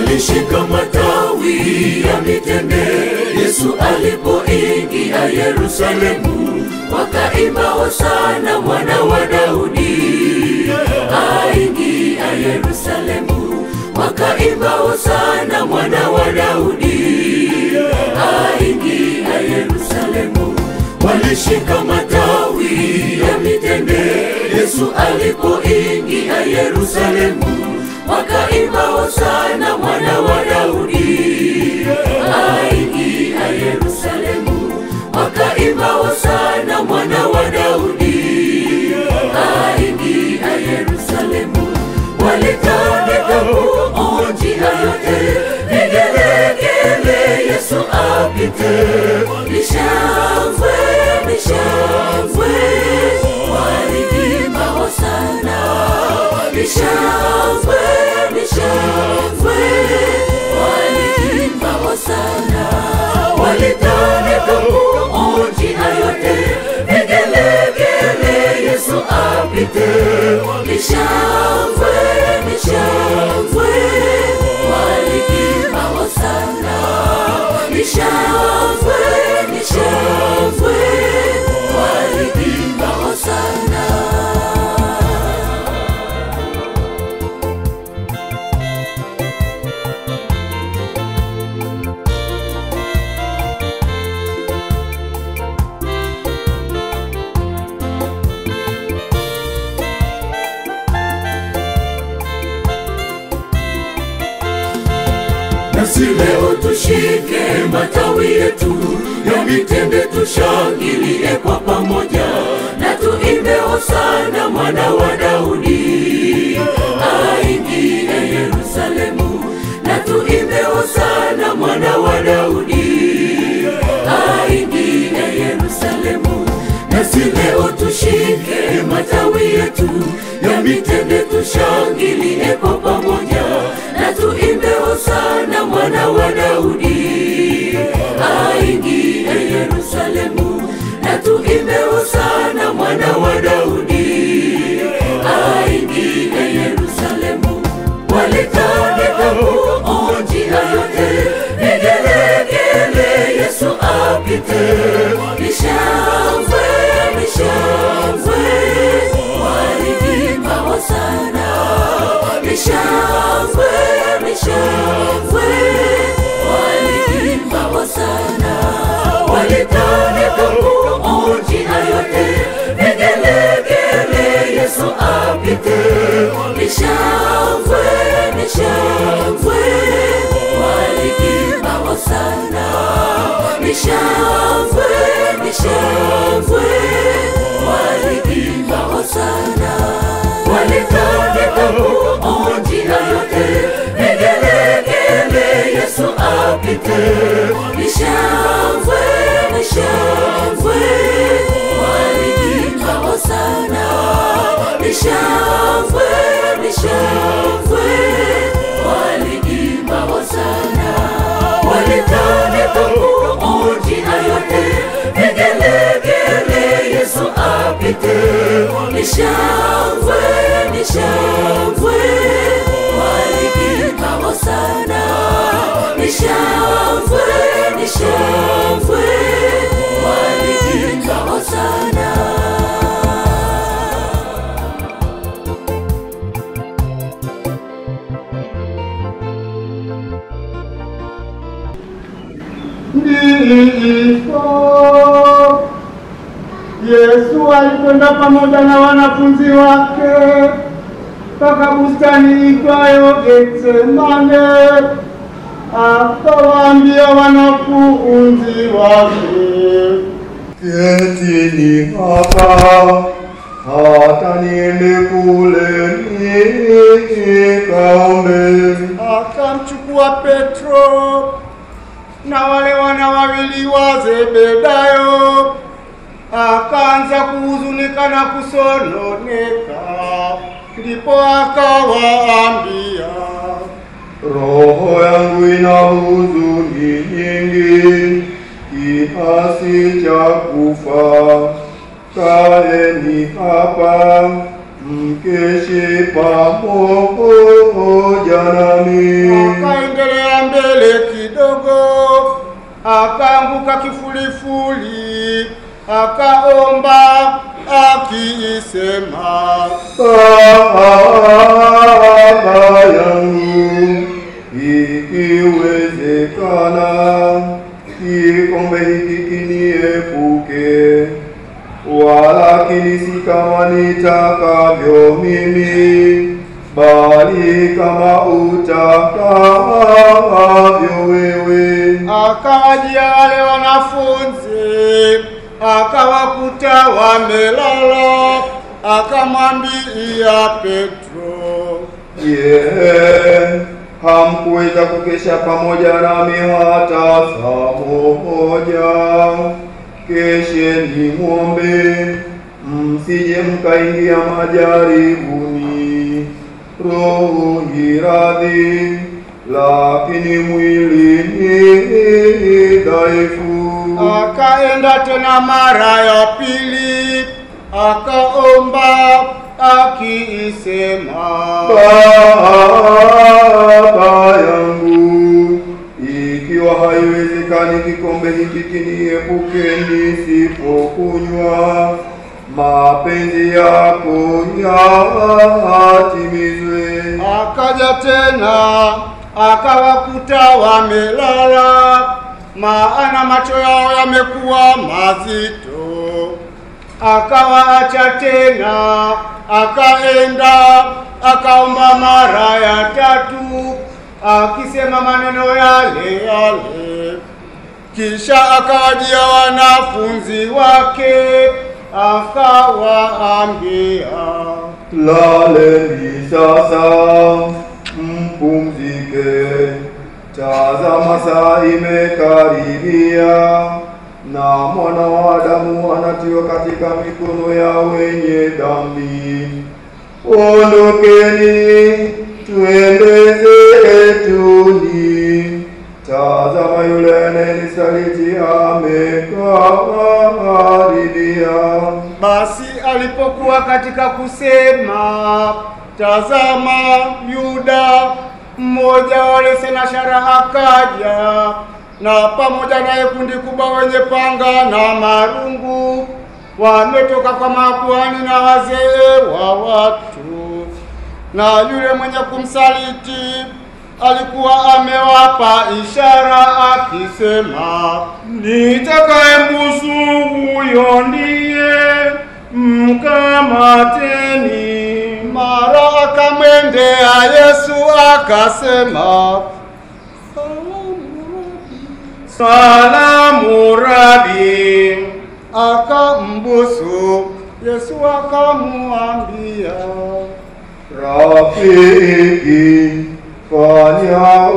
walishika matawi ya mitende Yesu alipoingia Yerusalemu, wakaimba hosana mwana wa Daudi, aingia Yerusalemu, wakaimba hosana mwana wa Daudi, aingia Yerusalemu. Walishika matawi ya mitende Yesu alipoingia Yerusalemu, wakaimba hosana mwana wa Daudi, aingia Yerusalemu, wakaimba hosana mwana wa Daudi, aingia Yerusalemu. Walitandika nguo njia yote, vigelegele Yesu apite, nishangwe nishangwe, waliimba hosana, nishangwe nishangwe, waliimba hosana, walitandika nguo njia yote, vigelegele Yesu apite, nishangwe nishangwe, waliimba hosana, nishangwe nishangwe, waliimba hosana. Nasi leo tushike matawi yetu ya mitende, tushangilie kwa pamoja na tuimbe hosana mwana wa Daudi, aingie Yerusalemu, na tuimbe hosana mwana wa Daudi, aingie Yerusalemu. Nasi leo tushike matawi yetu ya mitende, tushangilie kwa pamoja na tuimbe hosana mwana wa Daudi, aingie Yerusalemu, na tuimbe hosana mwana wa Daudi, aingie Yerusalemu. Walitandika nguo njia yote, vigelegele Yesu apite, nishangwe nishangwe, waliimba hosana, nishangwe nishangwe, waliimba hosana, walitandika nguo njia yote, vigelegele Yesu apite, nishangwe nishangwe, waliimba hosana, nishangwe nishangwe, waliimba hosana, walitandika nguo njia yote, vigelegele Yesu apite, nishangwe nishangwe, waliimba hosana, nishangwe nishangwe, waliimba hosana, walitandika nguo njia yote, vigelegele Yesu apite, nishangwe nishangwe, waliimba hosana, nishangwe nishangwe, waliimba hosana. Ndipo Yesu alikwenda pamoja na wanafunzi wake mpaka bustani itwayo Getsemane, akawaambia wanafunzi wake, Ketini hapa hata niende kule nikaombe. akamchukua Petro na wale wana wawili wa Zebedayo, akaanza kuhuzunika na kusononeka. Ndipo akawaambia, Roho yangu ina huzuni nyingi kiasi cha kufa. Kaeni hapa mkeshe pamoja nami. Akaendelea mbele kidogo, akaanguka kifulifuli, akaomba akiisema, Baba yangu, ikiwezekana, kikombe hiki kiniepuke, walakini si kama nitakavyo mimi, bali kama utakavyo wewe. akawajia wale wanafunzi, akawakuta wamelala, akamwambia Petro, Je, hamkuweza kukesha pamoja nami hata saa moja? Kesheni mwombe, msije mkaingia majaribuni. Roho ni radhi, lakini mwili ni dhaifu. Akaenda tena mara ya pili, akaomba akiisema, Baba yangu, ikiwa haiwezekani kikombe hiki kiniepuke nisipokunywa, mapenzi yako yatimizwe. akaja tena akawakuta wamelala, maana macho yao yamekuwa mazito. Akawaacha tena, akaenda akaomba mara ya tatu, akisema maneno yale yale. Kisha akawajia wanafunzi wake, akawaambia, Laleni sasa, mpumzike. Tazama, saa imekaribia, na mwana wa Adamu anatiwa katika mikono ya wenye dhambi. Ondokeni, twende zetuni. Tazama, yule anayenisaliti amekaribia. Basi alipokuwa katika kusema, tazama, Yuda mmoja wa wale senashara akaja, na pamoja naye kundi kubwa wenye panga na marungu, wametoka kwa makuhani na wazee wa watu. Na yule mwenye kumsaliti alikuwa amewapa ishara akisema, Nitakayembusu huyo ndiye, mkamateni. Mara akamwendea Yesu akasema, Salamu Rabi. akambusu. Yesu akamwambia, Rafiki, fanya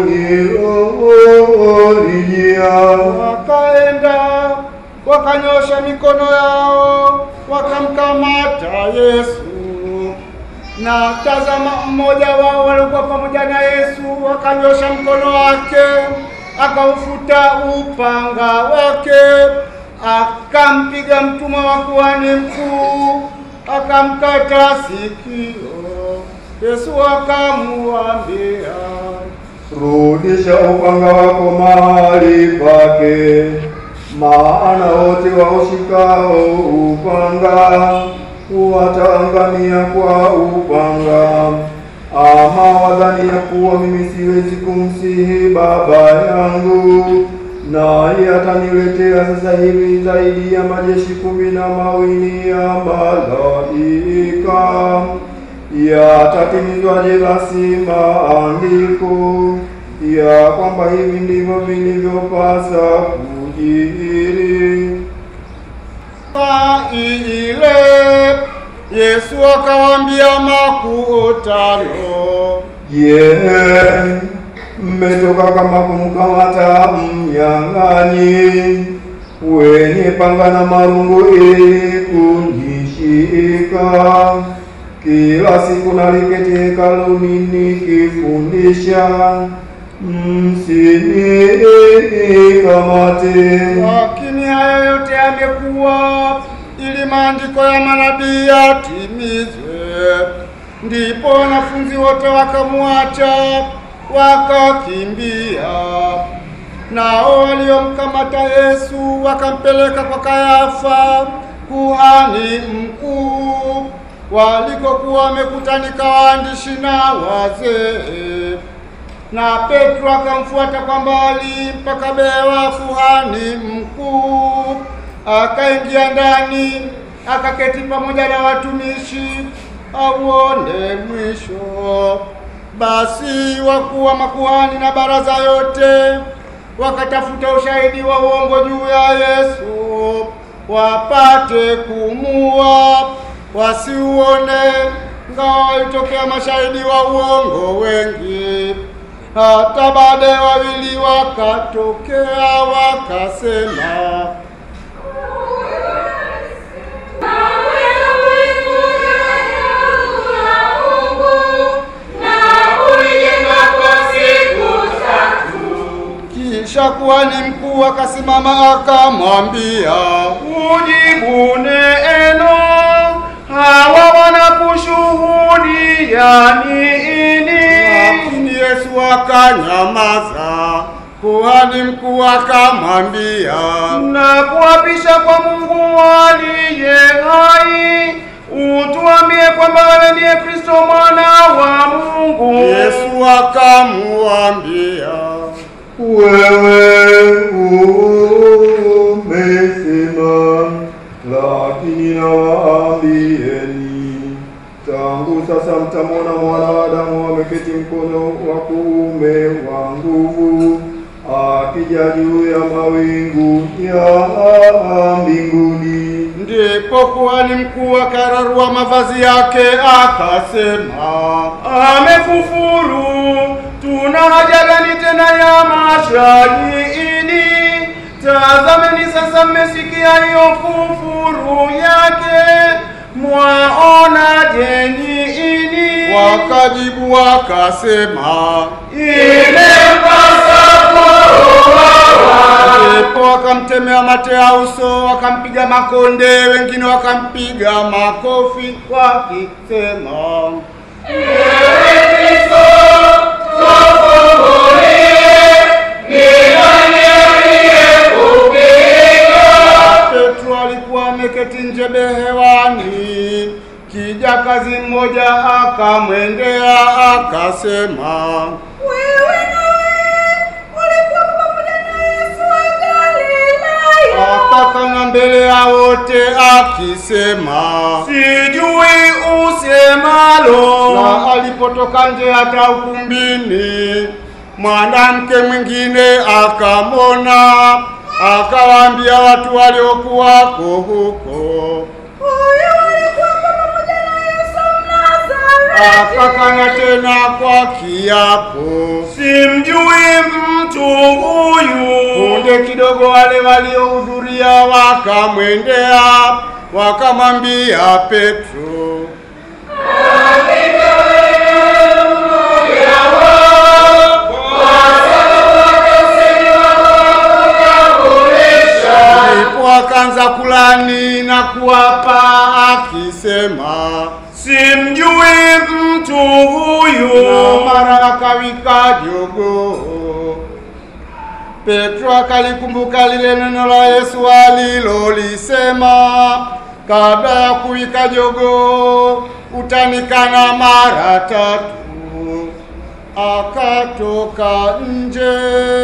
ulilolijia. wakaenda wakanyosha mikono yao wakamkamata Yesu. Na tazama, mmoja wao walikuwa pamoja na Yesu wakanyosha mkono wake, akaufuta upanga wake, akampiga mtumwa wa kuhani mkuu, akamkata sikio. Yesu akamwambia, Rudisha upanga wako mahali pake, maana wote waushikao upanga wataangamia kwa upanga. Ama wadhani ya kuwa mimi siwezi kumsihi Baba yangu, naye ataniletea sasa hivi zaidi ya majeshi kumi na mawili ya malaika. Yatatimizwaje basi maandiko ya kwamba hivi ndivyo vilivyopasa kujiri? Saa ile Yesu akawaambia makutano, Je, mmetoka kama kumkamata mnyang'anyi wenye panga na marungu ili kunishika? Kila siku naliketi hekaluni nikifundisha, msinikamate. lakini hayo yote yamekuwa ili maandiko ya manabii yatimizwe. Ndipo wanafunzi wote wakamwacha wakakimbia. Nao waliomkamata Yesu wakampeleka kwa Kayafa kuhani mkuu, walikokuwa wamekutanika waandishi na wazee. Na Petro akamfuata kwa mbali mpaka bewa kuhani mkuu, akaingia ndani, akaketi pamoja na watumishi auone mwisho. Basi wakuu wa makuhani na baraza yote wakatafuta ushahidi wa uongo juu ya Yesu, wapate kumua, wasiuone, ngawa walitokea mashahidi wa uongo wengi. Hata baadaye wawili wakatokea wakasema, kisha kuhani mkuu akasimama akamwambia, Ujibu neno, hawa wanakushuhudia nini? lakini Yesu akanyamaza. Kuhani mkuu akamwambia, Na kuapisha kwa Mungu aliye hai, utuambie kwamba wewe ndiye Kristo mwana wa Mungu. Yesu akamwambia, Wewe umesema, lakini nawaambieni, tangu sasa mtamwona mwana wa Adamu ameketi mkono wa kuume wa nguvu, akija juu ya mawingu ya mbinguni. Ndipo kuhani mkuu akararua mavazi yake akasema, Amekufuru, tuna haja gani tena ya mashahidi? Tazameni sasa, mmesikia hiyo kufuru yake, mwaonaje nyinyi? wakajibu wakasema, Imempasa Ndipo wakamtemea mate ya uso, wakampiga makonde, wengine wakampiga makofi wakisema, Petro alikuwa ameketi nje behewani. Kijakazi mmoja akamwendea akasema, akakana mbele ya wote akisema, sijui usemalo. na alipotoka nje hata ukumbini, mwanamke mwingine akamwona, akawaambia watu waliokuwako huko, akakana tena kwa kiapo. Simjui mtu huyu. Punde kidogo wale waliohudhuria wakamwendea wakamwambia Petro, ndipo akaanza kulani na kuapa akisema, Simjui mtu na huyu. mara akawika jogoo. Petro akalikumbuka lile neno la Yesu alilolisema, kabla ya kuwika jogoo utanikana mara tatu. Akatoka nje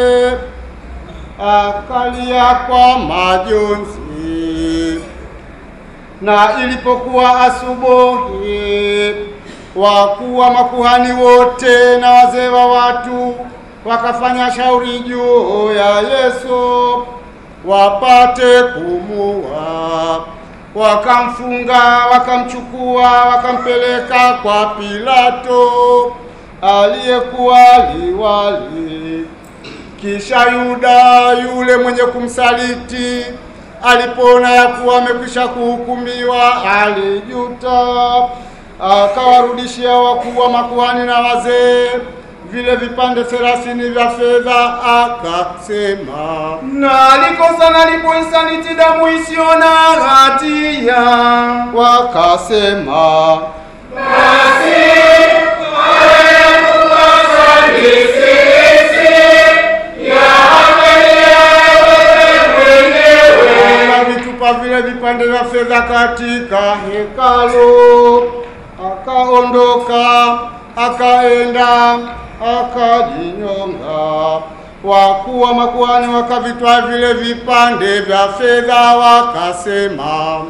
akalia kwa majonzi. Na ilipokuwa asubuhi, wakuu wa makuhani wote na wazee wa watu wakafanya shauri juu ya Yesu wapate kumua. Wakamfunga, wakamchukua, wakampeleka kwa Pilato aliyekuwa liwali. Kisha Yuda yule mwenye kumsaliti alipoona ya kuwa amekwisha kuhukumiwa, alijuta, akawarudishia wakuu wa makuhani na wazee vile vipande thelathini vya fedha, akasema, Na alikosa na alipoisaliti damu isiyo na hatia. wakasema akavitupa vile vipande vya fedha katika hekalu, akaondoka akaenda akajinyonga. Wakuu wa makuhani wakavitwaa vile vipande vya fedha, wakasema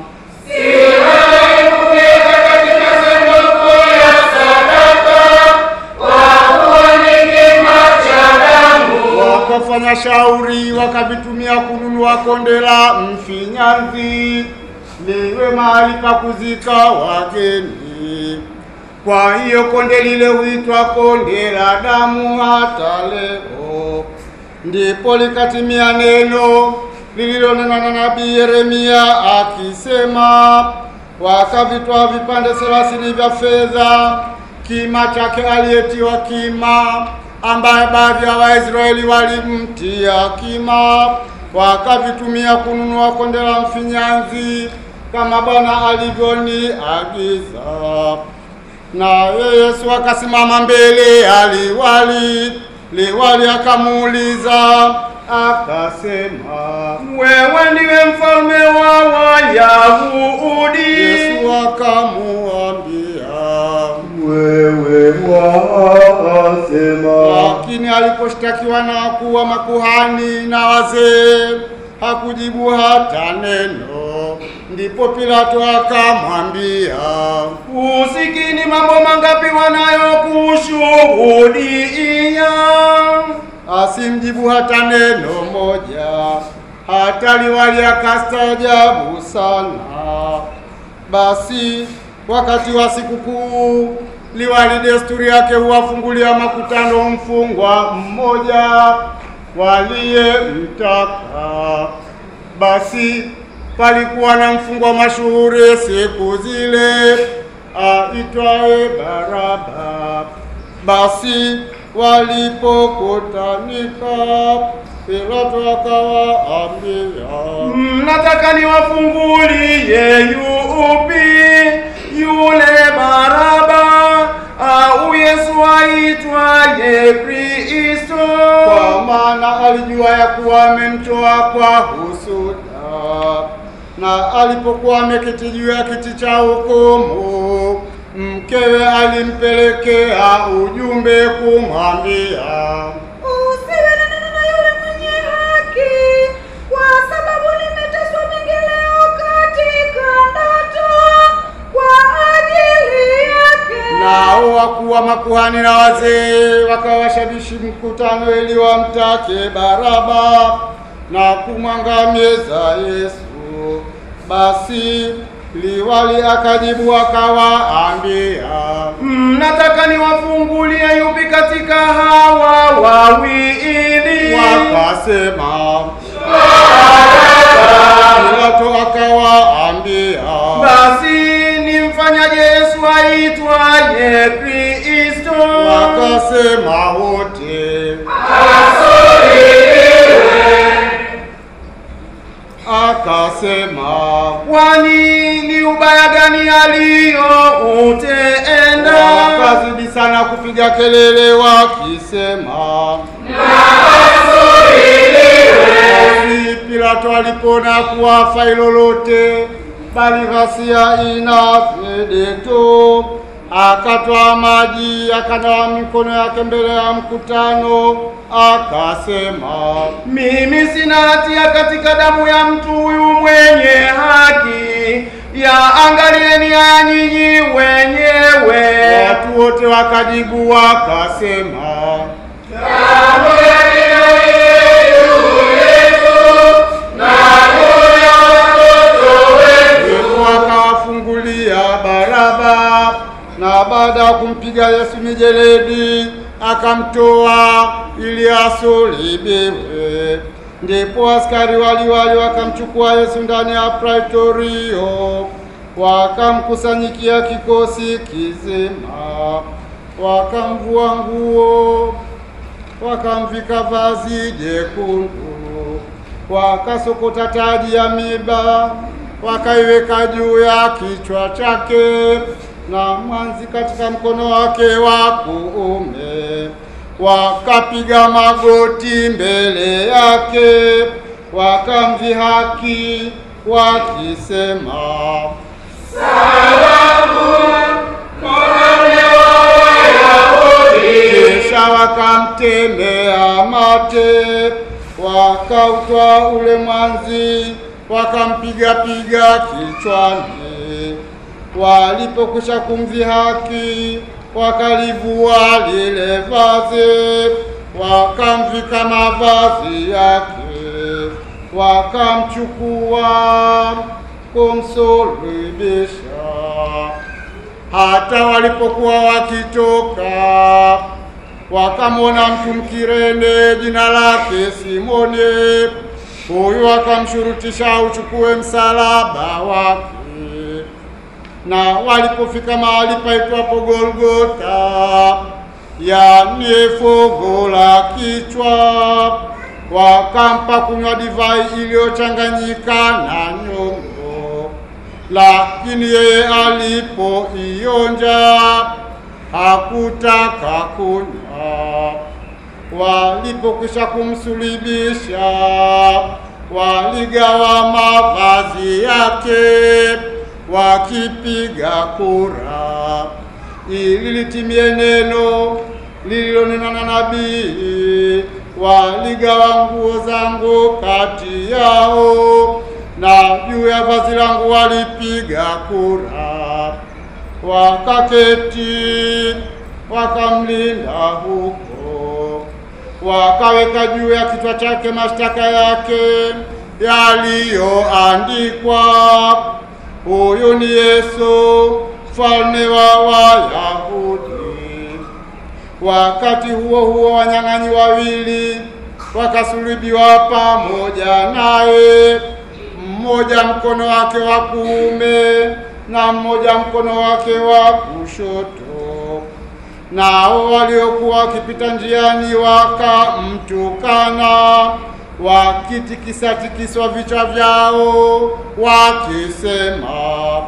wakafanya shauri wakavitumia kununua konde la mfinyanzi liwe mahali pa kuzika wageni. Kwa hiyo konde lile huitwa konde la damu hata leo. Ndipo likatimia neno lililonenwa na nabii Yeremia akisema, wakavitwaa vipande thelathini vya fedha, kima chake aliyetiwa kima, ambaye baadhi ya Waisraeli walimtia kima, wakavitumia kununua konde la mfinyanzi kama Bwana alivyoniagiza. Naye Yesu akasimama mbele ya liwali, liwali akamuuliza akasema, Wewe ndiwe mfalme wa Wayahudi. Yesu akamuambia, wewe wasema. lakini aliposhtakiwa na wakuu wa makuhani na wazee hakujibu hata neno. Ndipo Pilato akamwambia, Usikini mambo mangapi wanayokushuhudia? asimjibu hata neno moja. Hata liwali akastaajabu sana. Basi wakati wa sikukuu, liwali desturi yake huwafungulia makutano mfungwa mmoja waliyemtaka. Basi palikuwa na mfungwa mashuhuri siku zile aitwaye Baraba. Basi walipokutanika, Pilato akawaambia, Mnataka niwafungulie yupi? Yule Baraba au Yesu aitwaye Kristo? kwa maana alijua ya kuwa amemtoa kwa husuda. Na alipokuwa ameketi juu ya kiti cha hukumu, mkewe alimpelekea ujumbe kumwambia, Usiwe na neno na yule mwenye haki, kwa sababu nimeteswa mingi leo katika ndoto kwa ajili yake. Nao wakuu wa makuhani na wazee wakawashawishi mkutano ili wamtake Baraba na kumwangamiza Yesu. Basi liwali akajibu akawaambia, Mnataka niwafungulie yupi katika hawa wawili? wakasema Pilato akawaambia, Basi nimfanyaje Yesu aitwaye Kristo? wakasema wote akasema Kwani ni ubaya gani aliyoutenda? wakazidi sana kupiga kelele wakisema, basi Pilato alipoona kuwa hafai lolote, bali ghasia inazidi tu, akatwaa maji akanawa mikono yake mbele ya mkutano, akasema Mimi sina hatia katika damu ya mtu huyu mwenye haki. Ya angalieni haya nyinyi wenyewe. Watu wote wakajibu wakasema, Yesu akawafungulia Baraba, na baada ya kumpiga Yesu mijeledi akamtoa ili asulubiwe. Ndipo askari waliwali wakamchukua Yesu ndani ya praitorio, wakamkusanyikia kikosi kizima, wakamvua nguo wakamvika vazi jekundu, wakasokota taji ya miba, wakaiweka juu ya kichwa chake, na mwanzi katika mkono wake wa kuume. Wakapiga magoti mbele yake, wakamdhihaki wakisema, kisha wakamtemea mate, wakautwa ule mwanzi, wakampiga-piga kichwani. Walipokwisha kumdhihaki, wakalivua lile vazi, wakamvika mavazi yake, wakamchukua kumsulubisha. Hata walipokuwa wakitoka, wakamwona mtu Mkirene jina lake Simoni. Huyu akamshurutisha auchukue msalaba wake. Na walipofika mahali paitwapo Golgota, yani fugo la kichwa, wakampa kunywa divai iliyochanganyika na nyongo lakini yeye alipoionja hakutaka kunywa. Walipokwisha kumsulibisha, waligawa mavazi yake wakipiga kura, ili litimie neno lililonenwa na nabii, waligawa nguo zangu kati yao na juu ya vazi langu walipiga kura, wakaketi wakamlinda huko, wakaweka juu ya kichwa chake mashtaka yake yaliyoandikwa, huyu ni Yesu mfalme wa Wayahudi. Wakati huo huo, wanyang'anyi wawili wakasulubiwa pamoja naye mmoja mkono wake wa kuume na mmoja mkono wake wa kushoto. Nao waliokuwa wakipita njiani wakamtukana, wakitikisa-tikiswa vichwa vyao, wakisema,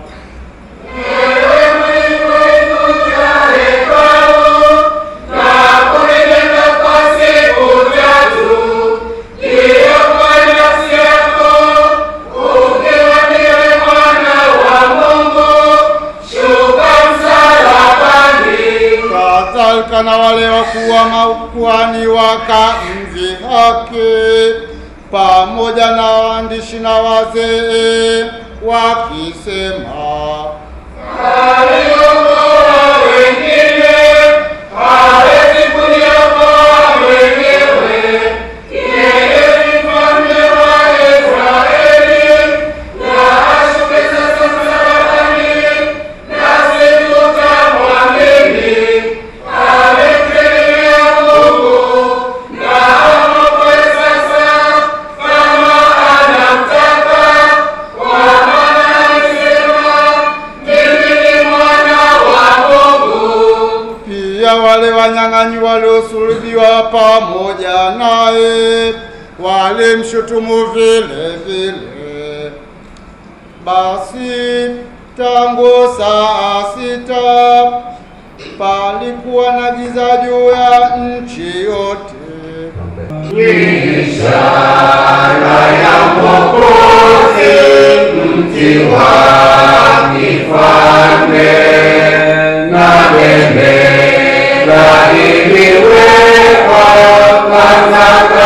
kadhalika na wale wakuu wa makuhani wakamdhihaki pamoja na waandishi na wazee wakisema, pia wale wanyang'anyi waliosulubiwa pamoja naye walimshutumu vile vile. Basi tangu saa sita palikuwa na giza juu ya nchi yote. Iliwekwa kwanza